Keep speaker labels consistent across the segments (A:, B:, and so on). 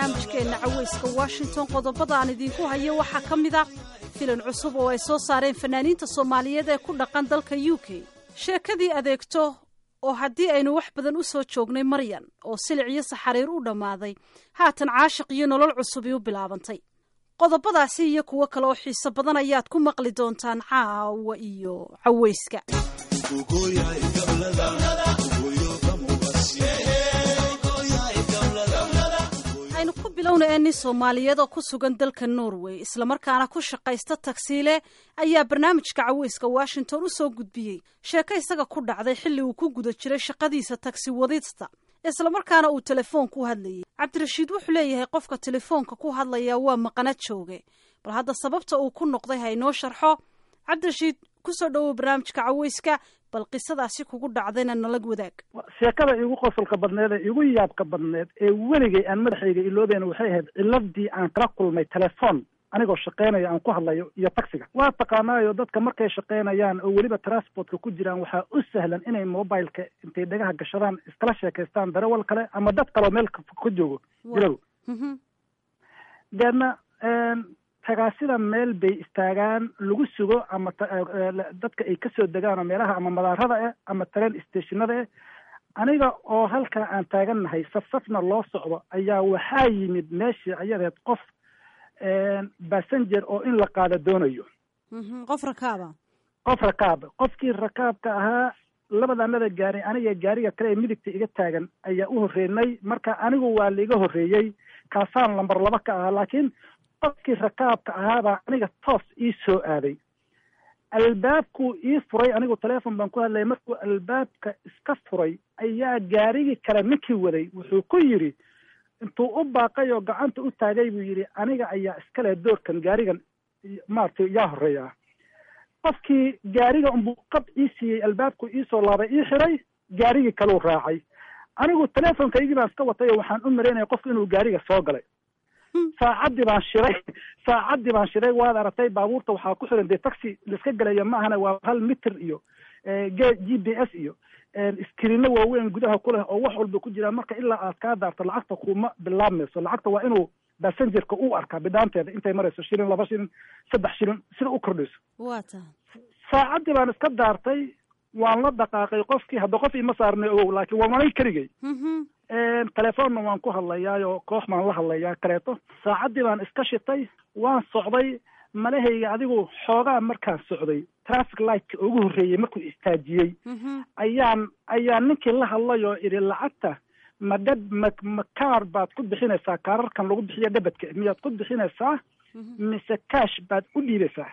A: barnaamijkeenna caweyska washington qodobada aan idiinku hayo waxaa ka mid a filan cusub oo ay soo saareen fanaaniinta soomaaliyeed ee ku dhaqan dalka u k sheekadii adeegto oo haddii aynu wax badan u soo joognay maryan oo silic iyo saxariir u dhammaaday haatan caashiq iyo nolol cusubii u bilaabantay qodobadaasi iyo kuwo kale oo xiiso badan ayaad ku maqli doontaan caawa iyo caweyska aynu ku bilowna ee nin soomaaliyeed oo ku sugan dalka norway islamarkaana ku shaqaysta tagsiile ayaa barnaamijka caweyska washington u soo gudbiyey sheeko isaga ku dhacday xilli uu ku guda jiray shaqadiisa tagsi wadista islamarkaana uu telefoon ku hadlayay cabdirashiid wuxuu leeyahay qofka telefoonka ku hadlaya waa maqana jooge bal hadda sababta uu ku noqday ha inoo sharxo cabdirashiid kusoo dhowow barnaamijka caweyska bal qisadaasi kugu dhacdayna nalag wadaag
B: sheekada igu qosolka badneed ee igu yaabka badneed ee weligay aan madaxayga iloobeyn waxay ahayd ciladii aan kala kulmay telefoon anigoo shaqeynaya aan ku hadlayo iyo taxiga waa taqaanaayo dadka markay shaqeynayaan oo weliba transportka ku jiraan waxaa u sahlan inay mobileka intay dhagaha gashadaan iskala sheekaystaan darawal kale ama dad kaleo meel ka joogo jirago deedna tagaasida meel bay istaagaan lagu sugo ama dadka ay kasoo degaan oo meelaha ama madaarada eh ama train stationada eh aniga oo halkaa aan taagannahay saf safna loo socdo ayaa waxaa yimid meeshii ayadeed qof passenger oo in la qaado doonayo
A: qof rakaaba
B: qof rakaab qofkii rakaabka ahaa labadanada gaari aniga gaariga kale ee midigta iga taagan ayaa u horreynay marka anigu waa laiga horreeyey kaasaan lamber laba ka ahaa laakiin qofkii rakaabka ahaabaa aniga toos ii soo aaday albaabkuu ii furay anigu telefon baan ku hadlayay markuu albaabka iska furay ayaa gaarigii kale ninkii waday wuxuu ku yidhi intuu u baaqay oo gacanta u taagay buu yidhi aniga ayaa iskale doorkan gaarigan maaragtay yaa horreeyaa qofkii gaariga unbuu qab ii siiyey albaabku iisoo laabay ii xiray gaarigii kaleu raacay anigu telefonkaygii baan iska watay oo waxaan u maraynaya qofku inuu gaariga soo galay saacaddii baan shiray saacaddii baan shiray waad aragtay baabuurta waxaa ku xiran dee taxi laiska gelayo ma ahana waa hal mitir iyo g b s iyo iskriino waaweyn gudaha ku leh oo wax walba ku jiraan marka ilaa aad kaa daarto lacagta kuma bilaabmayso lacagta waa inuu passengerka u arkaa bidhaanteeda intay marayso shilin laba shilin saddex shilin sida u kordhayso
A: waa tahay
B: saacaddii baan iska daartay waan la dhaqaaqay qofkii hadda qof ima saarnay ogow laakiin waa manay keligay telefoonna waan ku hadlayaayo koox baan la hadlayaa kaleeto saacaddii baan iska shitay waan socday malahayga adigu xoogaa markaan socday traffic lightka ugu horreeyey markuu istaajiyey ayaan ayaa ninkii la hadlay oo idhi lacagta ma dhab ma ma kaar baad ku bixinaysaa kaararkan lagu bixiyo dhabadka miyaad ku bixinaysaa mise cash baad u dhiibaysaa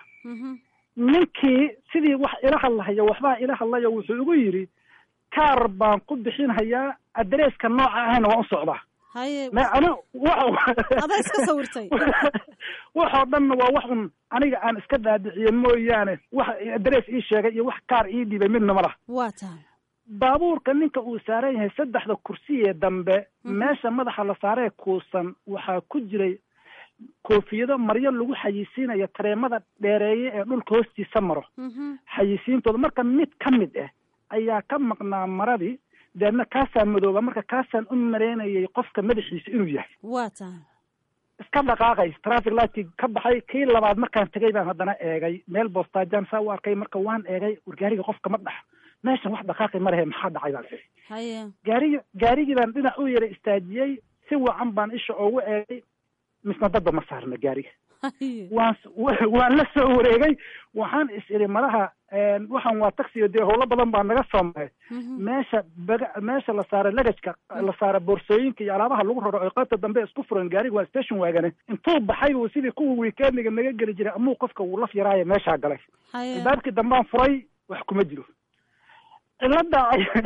B: ninkii sidii wax ila hadlahayo waxbaa ila hadlayo wuxuu igu yidhi kaar baan ku bixinhayaa adresska nooca ahayna waan u socdaa
A: haye
B: ani
A: adaa iska sawirtay
B: waxoo dhanna waa wax un aniga aan iska dhaadhiciye mooyaane wax adress ii sheegay iyo wax kaar ii dhibay midna ma laha
A: waa tahay
B: baabuurka ninka uu saaran yahay saddexda kursi ee dambe meesha madaxa la saaree kuusan waxaa ku jiray koofiyado maryo lagu xayisiinayo tareemada dheereeye ee dhulka hoostiisa maro xayisiintooda marka mid ka mid ah ayaa ka maqnaa maradii deedna kaasaa madooba marka kaasaan u maraynayay qofka madaxiisa inuu yahay
A: waa tahay
B: iska dhaqaaqay traffic lightkii ka baxay kii labaad markaan tegay baan haddana eegay meel boostaajan saa u arkay marka waan eegay war gaariga qofka ma dhax meeshan wax dhaqaaqi ma lehe maxaa dhacay baan ii
A: haye
B: gaarigi gaarigii baan dhinac u yara istaajiyey si wacan baan isha oogu eegay misna dadba ma saarna gaariga
A: haye
B: waan waan la soo wareegay waxaan is idhi malaha waxaan waa taxiga dee howlo badan baa naga soo maray meesha baga meesha la saara lagajka la saara boorsooyinka iyo alaabaha lagu raro oo qaybta dambe isku furan gaariga waa station waagane intuu baxay buu sidii kuwa weekendiga naga geli jiray amuu qofka wuu laf yaraayo meeshaa galay
A: haye
B: albaabkii dambaan furay wax kuma jiro cilada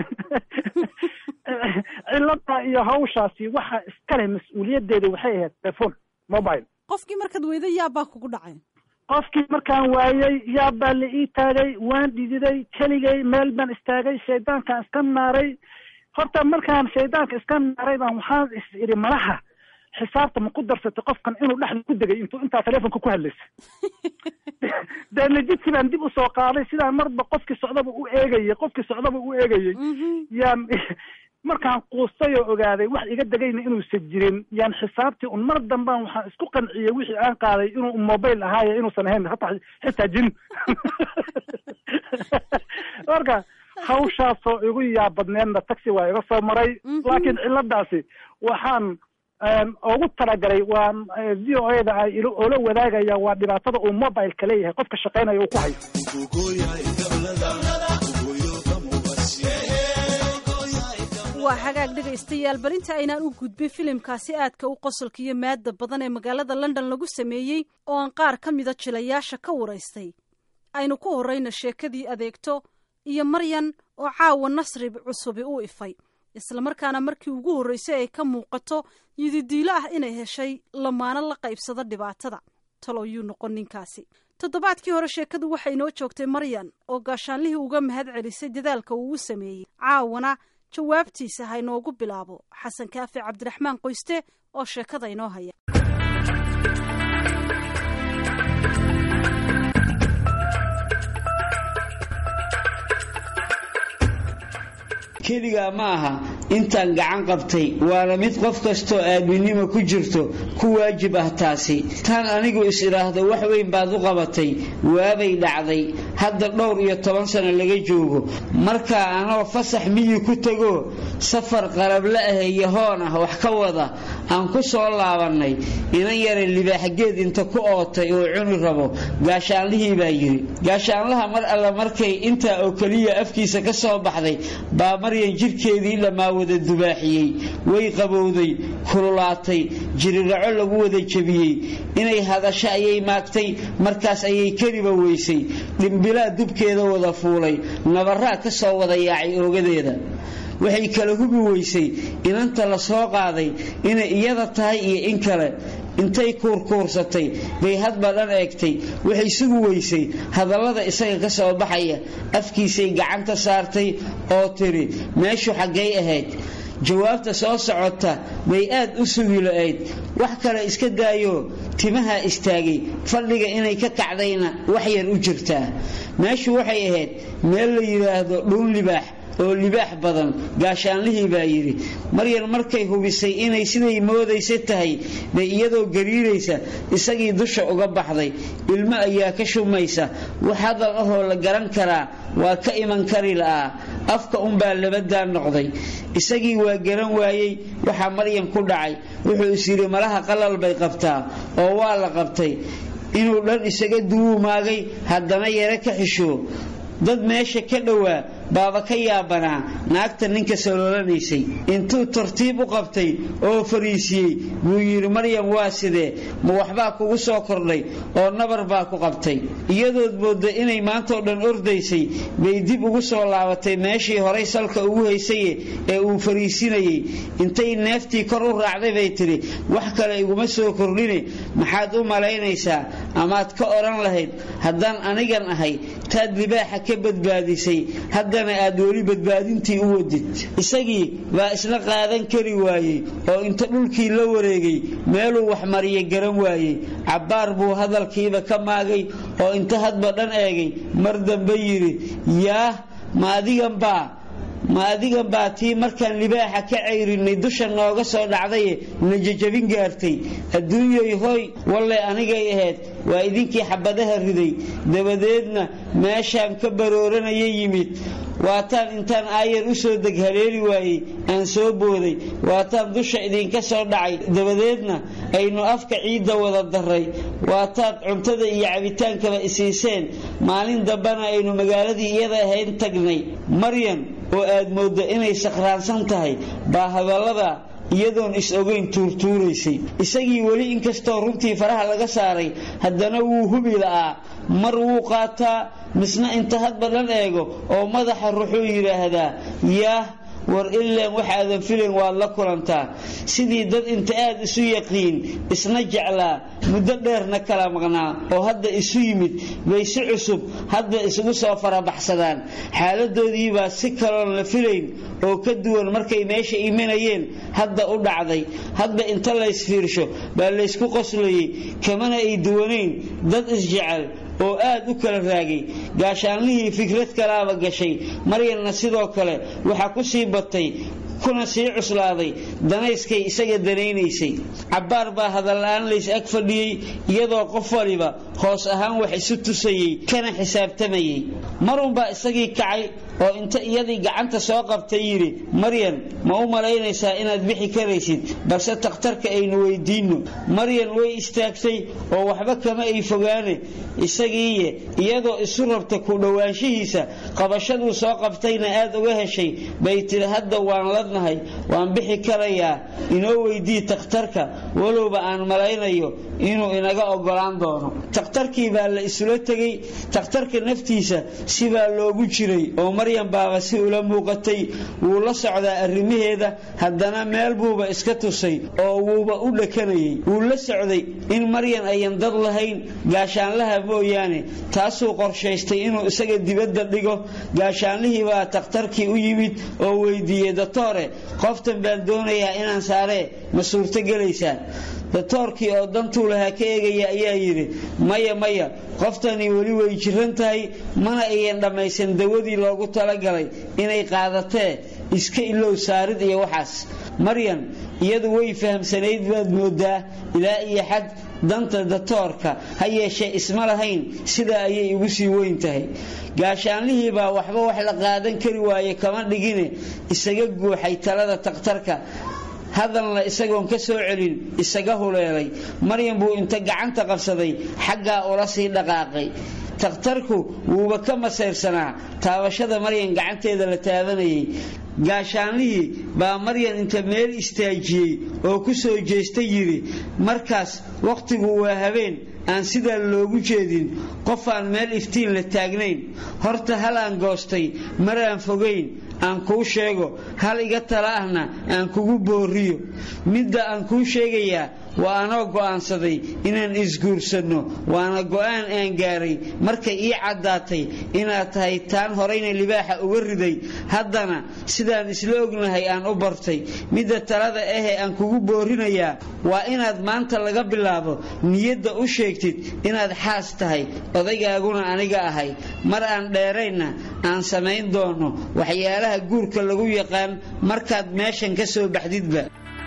B: cilada iyo hawshaasi waxa iskale mas-uuliyadeeda waxay ahayd telephone mobile
A: qofkii markaad weyda yaabbaa kugu dhacay
B: qofkii markaan waayey yaab baa la ii taagay waan dhididay keligay meel baan istaagay shaydaankaan iska naaray horta markaan shaydaanka iska naaray baan waxaan is idhi malaha xisaabta ma ku darsatay qofkan inuu dhexda ku degay intuu intaa telefonka ku hadlaysay deedna jidkii baan dib usoo qaaday sidaan marba qofkii socdaba u eegayay qofkii socdaba u eegayay yaan markaan quustay oo ogaaday wax iga degayna inuusan jirin yaan xisaabtii un mar dambaan waxaan isku qanciyey wixii aan qaaday inuu mobile ahaayo inuusan ahayn hataa xitaa jin marka hawshaasoo igu yaabadneedna taxi waa iga soo maray laakiin ciladaasi waxaan ugu talagalay waan v o a da ay oola wadaagaya waa dhibaatada uu mobileka leeyahay qofka shaqaynaya uu ku hayo
A: waa hagaag dhegaystayaal bal inta aynaan u gudbin filimkaasi aadka u qosolka iyo maada badan ee magaalada london lagu sameeyey oo aan qaar ka mida jilayaasha ka waraystay aynu ku horrayna sheekadii adeegto iyo maryan oo caawa nasri cusubi u ifay islamarkaana markii ugu horraysay ay ka muuqato yididiilo ah inay heshay lamaano la qaybsado dhibaatada talow yuu noqon ninkaasi toddobaadkii hore sheekadu waxay noo joogtay maryan oo gaashaanlihii uga mahad celisay dadaalka uu u sameeyey caawana jawaabtiisa ha inoogu bilaabo xasan kaafi cabdiraxmaan qoyste oo sheekada inoo haya
C: keligaa ma aha intaan gacan qabtay waana mid qof kastoo aadminimo ku jirto ku waajib ah taasi taan anigu is idhaahdo wax weyn baad u qabatay waabay dhacday hadda dhowr iyo toban sano laga joogo markaa anoo fasax miyi ku tegoo safar qarable ah iyo hoon ah wax ka wada aan ku soo laabannay inan yara libaaxgeed inta ku ootay oo cuni rabo gaashaanlihii baa yidhi gaashaanlaha mar alla markay intaa oo keliya afkiisa ka soo baxday baa maryan jidhkeedii dhammaa wada dubaaxiyey way qabowday kululaatay jiriraco lagu wada jebiyey inay hadasho ayay maagtay markaas ayay keliba weysay dhimbilaa dubkeeda wada fuulay nabaraa ka soo wada yaacay oogadeeda waxay kala hubi weysay inanta la soo qaaday inay iyada tahay iyo in kale intay kuurkuursatay bay hadba dhan eegtay waxay sugi weysay hadallada isaga ka soo baxaya afkiisay gacanta saartay oo tidhi meeshu xaggay ahayd jawaabta soo socota bay aad u sugi la-ayd wax kale iska daayo timaha istaagay fadhiga inay ka kacdayna wax yar u jirtaa meeshu waxay ahayd meel la yidhaahdo dhuun libaax oo libaax badan gaashaanlihii baa yidhi maryan markay hubisay inay siday moodaysa tahay bay iyadoo gariiraysa isagii dusha uga baxday ilmo ayaa ka shumaysa wax hadal ahoo la garan karaa waa ka iman kari la'aa afka unbaa labadaa noqday isagii waa garan waayey waxaa maryan ku dhacay wuxuu is yidhi malaha qalal bay qabtaa oo waa la qabtay inuu dhan isaga duwuumaagay haddana yare ka xishoo dad meesha ka dhowaa baaba ka yaabanaa naagta ninka saloolanaysay intuu tartiib u qabtay oo fariisiyey buu yidhi maryam waa sidee ma waxbaa kugu soo kordhay oo nabar baa ku qabtay iyadood moodda inay maantoo dhan ordaysay bay dib ugu soo laabatay meeshii horay salka ugu haysaye ee uu fariisinayey intay neeftii kor u raacday bay tidhi wax kale iguma soo kordhine maxaad u malaynaysaa amaad ka odhan lahayd haddaan anigan ahay taad libaaxa ka badbaadisay haddana aad weli badbaadintii u wadid isagii baa isla qaadan kari waayey oo inta dhulkii la wareegay meeluu waxmariya garan waayey cabbaar buu hadalkiiba ka maagay oo inta hadba dhan eegay mar dambe yidhi yaah ma adigan baa ma adigan baa tii markaan libaaxa ka cayrinay dusha nooga soo dhacdaye najajabin gaartay adduunyoy hoy walle anigay ahayd waa idinkii xabadaha riday dabadeedna meeshaan ka barooranaya yimid waataan intaan aayar u soo deg haleeli waayey aan soo booday waataan dusha idinka soo dhacay dabadeedna aynu afka ciidda wada daray waataad cuntada iyo cabitaankaba isiiseen maalin dambena aynu magaaladii iyada ahayn tagnay maryan oo aad mooddo inay sakhraansan tahay baa hadallada iyadoon is-ogeyn tuurtuuraysay isagii weli inkastoo runtii faraha laga saaray haddana wuu hubi la'aa mar wuu qaataa misna inta hadba dhan eego oo madaxa ruxuu yidhaahdaa yaah war ileen waxaadan filayn waad la kulantaa sidii dad inta aad isu yaqiin isna jeclaa muddo dheerna kala maqnaa oo hadda isu yimid bay si cusub hadda isugu soo farabaxsadaan xaaladoodii baa si kaloon la filayn oo ka duwan markay meesha imanayeen hadda u dhacday hadda inta laysfiirsho baa laysku qoslayey kamana ay duwanayn dad isjecel oo aad u kala raagay gaashaanlihii fikrad kalaaba gashay maryanna sidoo kale waxaa ku sii batay kuna sii cuslaaday danayskay isaga danaynaysay cabbaar baa hadalla-aan lays ag fadhiyey iyadoo qof waliba hoos ahaan wax isu tusayey kana xisaabtamayey marunbaa isagii kacay oo inta iyadii gacanta soo qabtay yidhi maryan ma u malaynaysaa inaad bixi karaysid balse takhtarka aynu weydiinno maryan way istaagtay oo waxba kama ay fogaane isagiiye iyadoo isu rabta ku dhowaanshihiisa qabashaduu soo qabtayna aad uga heshay bay tidhi hadda waan ladnahay waan bixi karayaa inoo weydii takhtarka walowba aan malaynayo inuu inaga ogolaan doono takhtarkii baa la isula tegey takhtarka naftiisa sibaa loogu jiray oo maryan baaba si ula muuqatay wuu la socdaa arrimaheeda haddana meel buuba iska tusay oo wuuba u dhakanayay wuu la socday in maryan ayan dad lahayn gaashaanlaha mooyaane taasuu qorshaystay inuu isaga dibadda dhigo gaashaanlihii baa takhtarkii u yimid oo weydiiyey datoore qoftan baan doonayaa inaan saaree ma suurtogelaysaa datoorkii oo dantuu lahaa ka eegaya ayaa yidhi maya maya qoftani weli way jiran tahay mana ayan dhammaysan dawadii loogu talagalay inay qaadatee iska ilow saarid iyo waxaas maryan iyadu way fahamsanayd baad moodaa ilaa iyo xad danta datoorka ha yeeshee isma lahayn sidaa ayay ugu sii weyn tahay gaashaanlihii baa waxba wax la qaadan kari waaye kama dhigine isaga guuxay talada takhtarka hadalna isagoon ka soo celin isaga huleelay maryan buu inta gacanta qabsaday xaggaa ula sii dhaqaaqay takhtarku wuuba ka masayrsanaa taabashada maryan gacanteeda la taabanayay gaashaanlihii baa maryan inta meel istaajiyey oo ku soo jeestay yidhi markaas wakhtigu waa habeen aan sidaa loogu jeedin qof aan meel iftiin la taagnayn horta hal aan goostay mar aan fogayn aan kuu sheego hal iga tala ahna aan kugu booriyo midda aan kuu sheegayaa waa anoo go'aansaday inaan isguursanno waana go'aan aan gaaray markay ii caddaatay inaad tahay taan horayna libaaxa uga riday haddana sidaan isla ognahay aan u bartay midda talada ahee aan kugu boorinayaa waa inaad maanta laga bilaabo niyadda u sheegtid inaad xaas tahay odaygaaguna aniga ahay mar aan dheeraynna aan samayn doono waxyaalaha guurka lagu yaqaan markaad meeshan ka soo baxdidba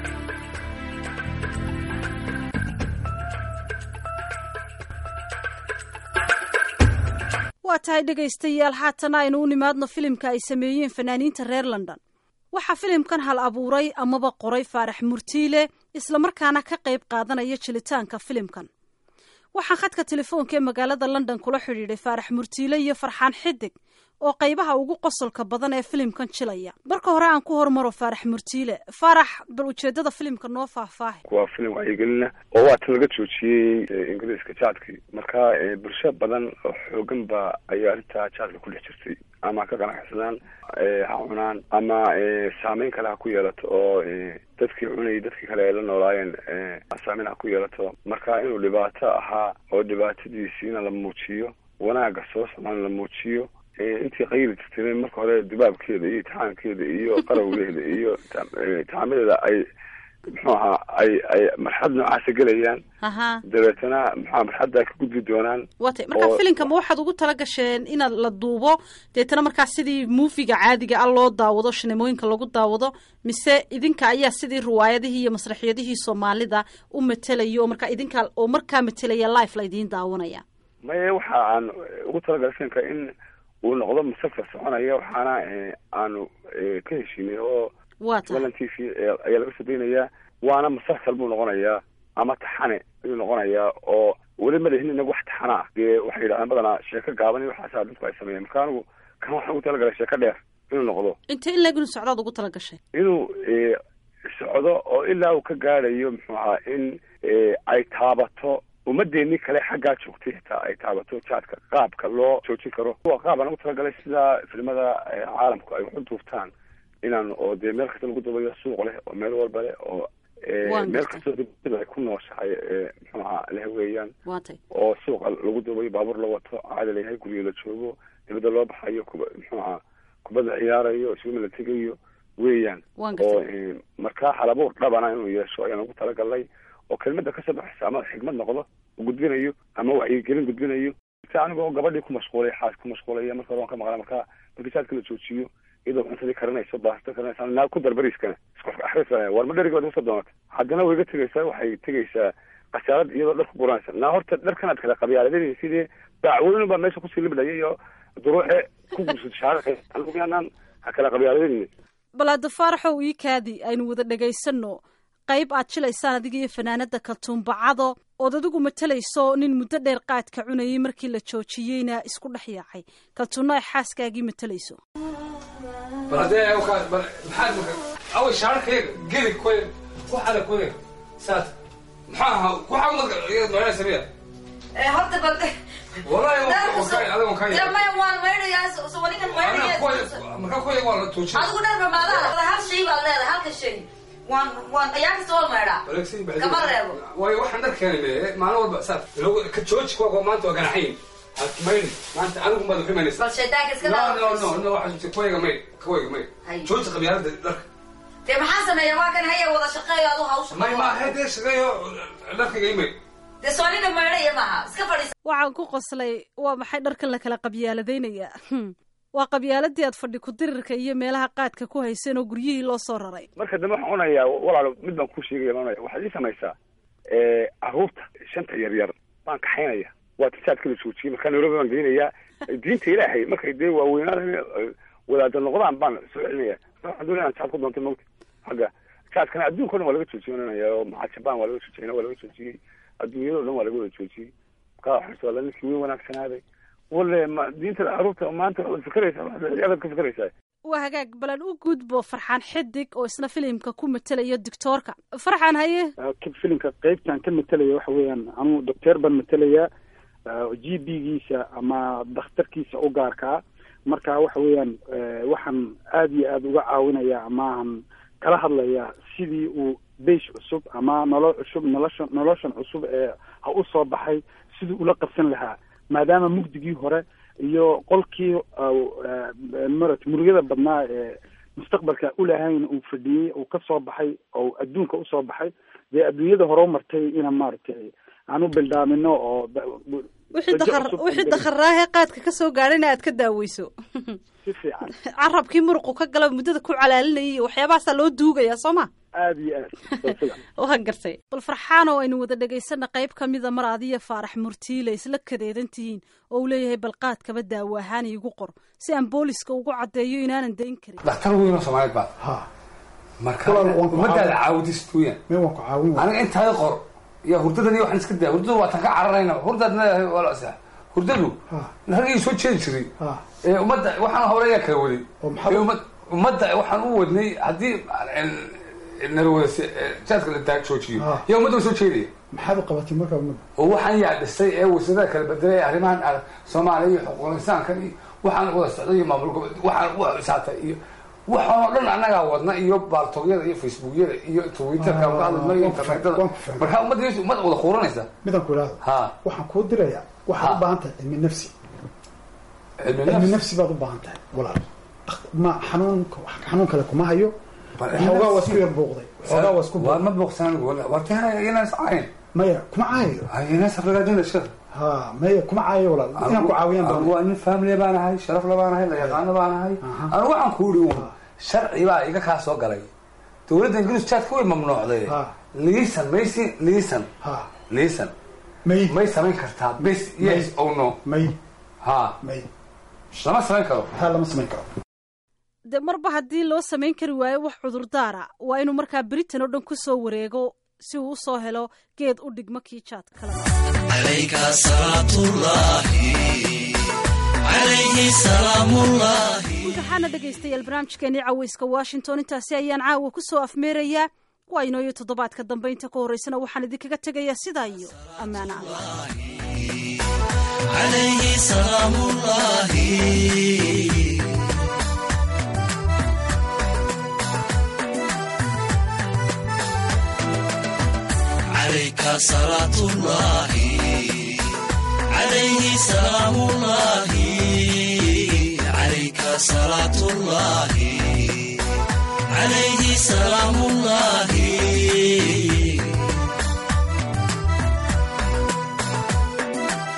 A: waa tahay dhegaystayaal haatana aynu u nimaadno filimka ay sameeyeen fanaaniinta reer london waxaa filimkan hal abuuray amaba qoray faarax murtiile islamarkaana ka qayb qaadanaya jilitaanka filimkan waxaan khadka telefoonka ee magaalada london kula xidhiidhay faarax murtiile iyo farxaan xidig oo qaybaha ugu qosolka badan ee filimkan jilaya marka hore aan ku hormaro faarax murtiile faarax bal ujeedada filimka noo faahfaahay
D: waa filim wacyigelina oo waatan laga joojiyey ingiriiska jaadkii marka bulsho badan oo xoogan ba ayaa arrintaa jaadka ku dhex jirtay ama ka qanacsadaan ha cunaan ama saameyn kale ha ku yeelato oo dadkii cunayay dadkii kale ay la noolaayeen saameyn ha ku yeelato marka inuu dhibaato ahaa oo dhibaatadiisiina la muujiyo wanaagga soo socdaan la muujiyo intii qayli jirtay marka hore dibaabkeeda iyo itixaankeeda iyo qarawgeeda iyo itixaamadeeda ay muxuu ahaa ay ay marxad noocaasa gelayaan dabeetana muxua marxadda ay ka gudbi doonaan
A: watay marka filimka ma waxaad ugu tala gasheen inaad la duubo deetana markaa sidii muufiga caadiga ah loo daawado shinemooyinka lagu daawado mise idinka ayaa sidii riwaayadihii iyo masraxiyadihii soomaalida u matelaya oo markaa idinkaa oo markaa matelaya life la idiin daawanaya
D: maye waxa aan ugu talagalay filimka in uu noqdo musalsal soconaya waxaana aanu ka heshiinay oo lan t v ayaa laga soo daynayaa waana musalsal buu noqonayaa ama taxane ayuu noqonayaa oo weli ma lihin inagu wax taxana ah dee waxay yidhahdaan badanaa sheeko gaaban iyo waxaasa dadku ay sameeyeen marka anigu kan waxaan ugu talagalay sheeko dheer inuu noqdo
A: intee in leeg inuu socdaad ugu tala gashay
D: inuu socdo oo ilaa uu ka gaadhayo muxuu ahaa in ay taabato ummadeenii kale xaggaa joogtay xitaa ay taabato jaadka qaabka loo joojin karo kuwa qaab aan ugu talagalay sida filimada caalamku ay waxu duubtaan inaan oo dee meel kasta lagu duubayo suuq leh oo meel walba leh oo meel kastoo dibada ay ku nooshahay muxuu ahaa leh weeyaan oo suuqa lagu duubayo baabuur la wato caada layahay guryo la joogo dibadda loo baxayo kuba muxuu ahaa kubadda ciyaarayo iswima la tegayo weeyaan oo markaa halabuur dhabana inuu yeesho ayaan ugu talagalnay oo kelmada kasoo baxaysa ama xigmad noqdo gudbinayo ama wacyigelin gudbinayo si anigoo gabadhii ku mashquulay xaas ku mashquulaya marka hore waan ka maqlaa marka markii jaadka la joojiyo iyadoo cuntadii karinayso baasto karinaysa naa ku dar bariiskana isku axris war ma dheriga waad kusoo doonata haddana way ga tegaysaa waxay tegaysaa khasaalad iyadoo dhar ku guranaysa naa horta dharkanaad kala qabyaaladeen sidii daacweynu baa meesha kusii libdhaya iyo duruuxe ku gursad shaaraka anigu yaanaan ha kala qabyaaladeen
A: balaada faaraxow ii kaadi aynu wada dhagaysano qayb aad jilaysaan adiga iyo fanaanada kaltuumbacado ood adigu matalayso nin muddo dheer qaadka cunayay markii la joojiyeyna isku dhex yaacay kaltuunno ay xaaskaagii matalayso
E: bal haddee maxaad awa shaararkayga geli koy waxaada koy saas maxaa ahaa waxaa noocyaa sameeya
F: horta bal
E: wallahi adiga ka
F: dee maya waan maydhayaa so wanigan maydhaya
E: marka koy waa la tuujin
F: adigu dhan ramaadaha hal shay baad leedahay halka shay waan waan ayaa kasta waa maydhaa kama reebo
E: waayo waxaan dhar keenay me maalin walba saas ka jooji kuwa maanta waa ganaxayn mayni maanta anigu maad xumaynaysa
F: bal shaydaanka iska
E: no no
F: daa
E: no no waxaa koyga mayd koyga mayd
F: Hay.
E: jooji qabyaalada dharka
F: dee maxaa sameeya waa kan haya wada shaqeeyo adu hawsha
E: may maaha dee shaqeeyo dharkayga imayd
F: dee soonina maydhaya maaha iska fadhiisa
A: waxaan ku qoslay waa maxay dharkan la kala qabyaaladaynaya waa qabyaaladii aad fadhi ku-dirirka iyo meelaha qaadka ku hayseen oo guryihii loo soo raray
D: marka dambe waxaan onayaa walaalo mid baan kuu sheegaya baan onaya waxaad ii samaysaa caruurta shanta yar yar baan kaxaynaya waa tisaadka la joojiyey markaa nairobi baan geynayaa diinta ilaahay markay dee waaweynaan wadaada noqdaan baan soo celinaya waxaan doonaya aan jaad ku doontay mawti xagga jaadkana adduunka o dhan waa laga joojiyey oo maxaa jabaan waa laga joojiyey waa laga joojiyey adduunyada o dhan waa laga wada joojiyey markaa waxaan soo ninkii weyn wanaagsanaaday wale ma diinta caruurta maanta waxaad fikeraysaa waxaad ka fikeraysaa
A: waa hagaag balan u gudbo farxaan xidig oo isna filimka ku matelayo doctoorka farxaan haye
B: filimka qeybtan ka matalaya waxa weeyaan anuu docteer baan matelayaa g b giisa ama dakhtarkiisa u gaarkaa marka waxa weeyaan waxaan aada iyo aada uga caawinaya amaahan kala hadlayaa sidii uu beish cusub ama nolol cusub nolosha noloshan cusub ee ha u soo baxay sidii ula qabsan lahaa maadaama mugdigii hore iyo qolkii marat murugada badnaa ee mustaqbalka ulahayn uu fadhiyey uu ka soo baxay oo adduunka usoo baxay dee adduunyada hore u martay ina maaragtay aan u bildaamino oo
A: wixii dakar wixii dakharaahe qaadka ka soo gaadhayna aad ka daaweyso
B: si fiican
A: carabkii muruqu ka gala muddada ku calaalinayay iyo waxyaabahaasaa loo duugayaa soo ma
B: aada iyo aad
A: waa gartay bal farxaan oo aynu wada dhegaysana qayb ka mida mar adiyo faarax murtiile isla kadeedan tihiin oo uu leeyahay bal qaadkaba daawo ahaan iigu qor si aan booliska ugu caddeeyo inaanan dayn karin
E: dhakhtar weynoo soomaaliyeed baa
G: ha
E: marka
G: Walaal, waan ku
E: ummadaada
G: caawin.
E: caawidis weeyaan
G: mee waan ku caawin waa
E: aniga intaada qor iyo hurdadani waxaan iska daa hurdadu waa tan ka cararayna hurdaad leedahay waa la asaa hurdadu
G: Ha.
E: ragii soo jeedi jiray
G: ha
E: ee ummadda waxaan howlayaa kala waday
G: Oo maxaa-
E: ee ummad ummadda waxaan u wadnay haddii narwada jaadka la daa joojiyo
G: Ah.
E: yaa ummadda soo jeedaya
G: maxaad u qabatay markaa umada
E: oo waxaan yaa dhistay ee wasaarada kala bedelay arrimahan ah, soomaaliya iyo xuquuqul insaankan iyo waxaan wada socday iyo maamul gobol waxaan u isaatay iyo waxaan oo dhan annagaa wadna iyo baaltogyada iyo facebookyada iyo twitterka
G: Ah,
E: ka hadlayno iyo
G: waan ku fahmay,
E: internetada
G: waan ku fahmay.
E: marka ummadda ummad wada quuranaysa
G: midaan ku idhaahdo
E: ha
G: waxaan kuu dirayaa waxaad
E: Ha.
G: u baahan tahay cilmi nafsi
E: cilmi
G: cilmi
E: nafs
G: nafsi baad u baahan tahay walaal ma xanuunka xanuun kale kuma hayo
E: Bal
G: waxoogaa waa
E: nafsi.
G: isku yar buuqday waxoogaa waa isku
E: waa
G: buuqday
E: ma booqsan wartana inaas cayn
G: maya kuma caayayo
E: inaas afragaadina shir
G: ha maya kuma caayayo walaal inaan ku caawiyaan
E: Anigu
G: baan
E: waa nin family baan ahay sharaf la baan ahay la yaqaano baan ahay
G: Aha.
E: anigu waxaan ku yidhi uun sharci baa iga kaa soo galay dowladda ingiriis jaadka way mamnuucday
G: Ha.
E: liisan maysi liisan
G: ha
E: liisan
G: may
E: may samayn kartaa bes yes o no
G: may
E: ha
G: may
E: lama samayn karo
G: taa lama samayn karo
A: dee marba haddii loo samayn kari waayo wax cudurdaara waa inuu markaa britain oo dhan ku soo wareego si uu usoo helo geed u dhigmo kii jaad kale
H: عليك صلاة الله عليه سلام الله
A: waxaana dhegaystayaal barnaamijkeenii caweyska washington intaasi ayaan caawa ku soo afmeerayaa waa inooyo toddobaadka dambe inta ka horreysana waxaan idinkaga tegayaa sidaa iyo ammaano allah
H: عليه سلام الله عليك صلاة الله عليه سلام الله عليك صلاة الله عليه سلام الله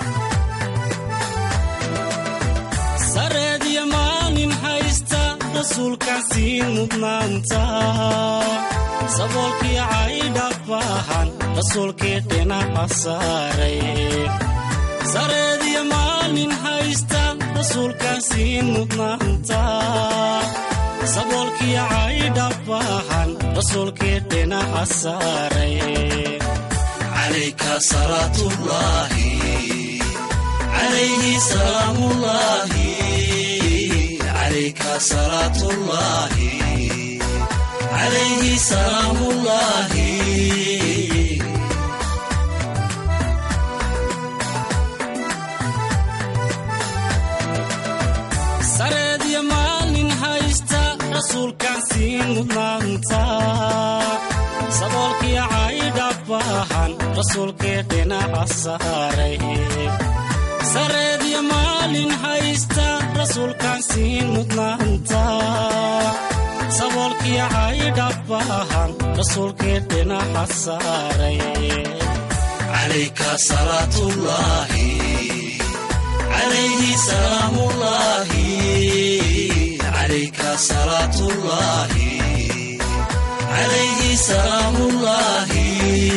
H: sareed iyo maalin haysta
I: rasuulkaan siin mudnaanta saboolkii caydhabahan rasuulkii dhinaca saaray sareediyo maalin haysta rasuulkaan siin mudnaanta saboolkii caydhabahan rasuulkii dhinaca saaray
H: calayka salaatullaahi calayhi salaamullaahi calayka salaatullaahi calayhi salaamullaahi
I: sareediyo maalin haysta rasuulkaan siin mudnaanta saboolkii caydhabahan rasuulkii dhinaca saaray sareediyo maalin haysta rasuulkaan siin mudnaanta saboolkii caydhabahan rasuulkii dhinaca saaray
H: calayka salaatullaahi calayhi salaamullaahi calayka salaatullaahi calayhi salaamullaahi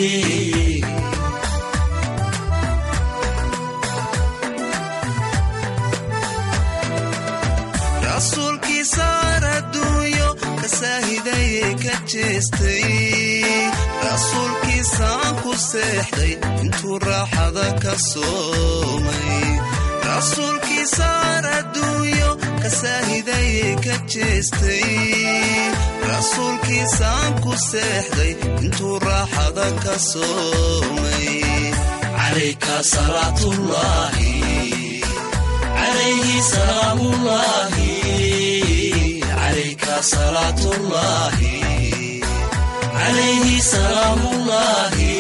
H: rasuulkii saar adduunyo ka saahidayee ka jeestay rasuulkii saan ku seexday intuu raaxada ka soomay rasuulkii saar adduunyo ka saahidayee ka jeestay rasuulkii saan ku seexday intuu raaxada ka soomay calayka salaatullaahi calayhi salaamullaahi calayka salaatullaahi calayhi salaamullaahi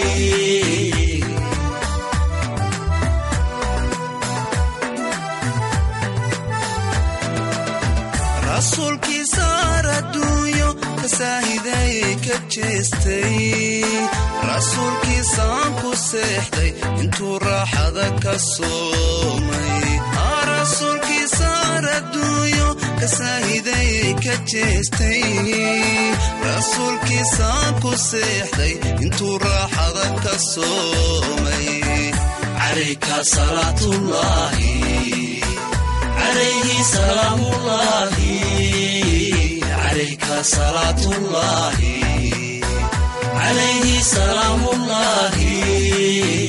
H: rasuulkii saar adduunyo ka saahidayee ka jeestay rasuulkii saan ku seexday intuu raaxada ka soomay rasuulkii saar adduunyo ka saahidayee ka jeestay rasuulkii saan ku seexday intuu raaxada ka soomay calayka salaatullaahi calayhi salaamullaahi calayka salaatullaahi calayhi salaamullaahi